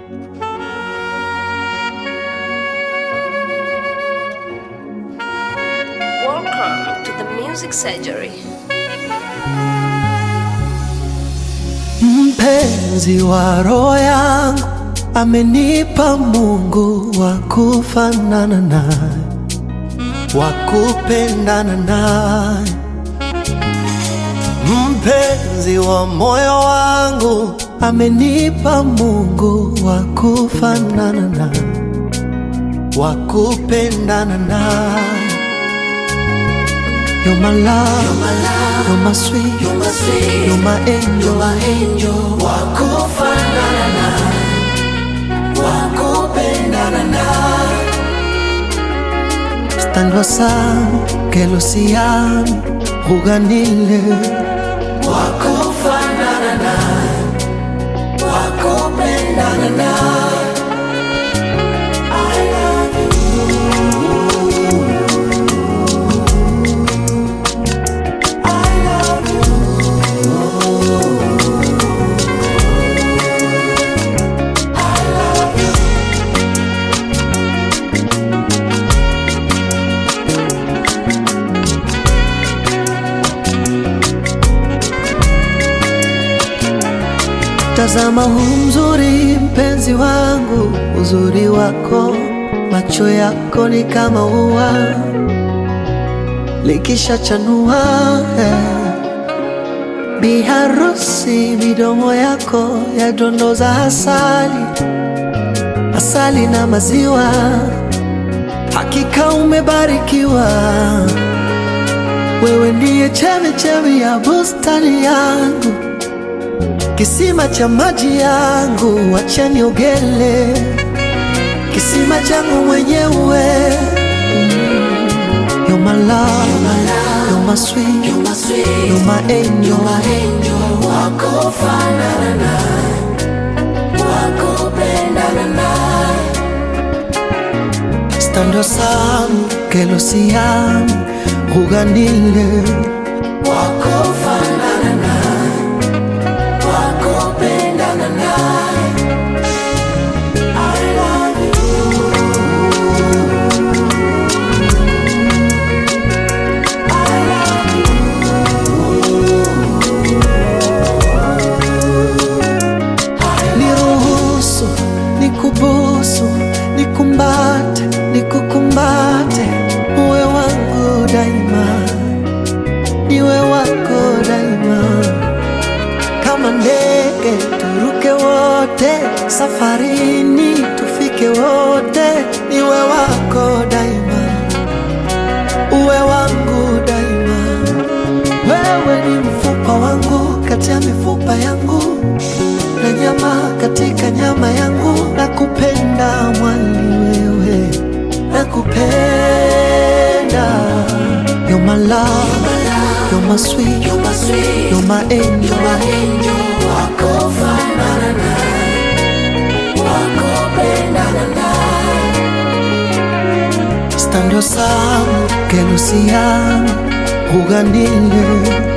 Welcome to the Music Surgery. Mpenzi wa roho yangu amenipa Mungu wa kufanana naye, wa kupendana naye. Mpenzi wa moyo wangu amenipa Mungu wa kufanana naye, wa kupendana naye. You're my love, you're my, love, you're my sweet, you're my, sweet, you're my angel, you're my angel. Wakufanana naye, wakupendana naye. Stando sana que lo siami, juganile. Wakufanana naye, wakupendana naye. I love Tazama huu mzuri mpenzi wangu, uzuri wako, macho yako ni kama ua likishachanua eh. Biharusi, midomo yako yadondoza asali, asali na maziwa, hakika umebarikiwa. Wewe ndiye chemichemi ya bustani yangu kisima cha maji yangu, wacha niogele kisima changu mwenyewe. You're my love, you're my sweet, you're my, sweet, you're my angel, you're my angel. Wakufanana naye, wakupendana naye. Stando sana que lo siami, juganile. Wakufanana naye wakupendana naye. I love you. I love you. Niruhusu nikubusu, nikumbate, nikukumbate, uwe wangu daima, niwe wako daima kama ndege turuke wote, safarini tufike wote, niwe wako daima, uwe wangu daima. Wewe ni mfupa wangu kati ya mifupa yangu na nyama katika nyama yangu, nakupenda mwali wewe, nakupenda. You're my love, you're my sweet, you're my, sweet, you're my angel, you're my angel. Wakufanana naye, wakupendana naye. Stando sana que lo siamo, juganile.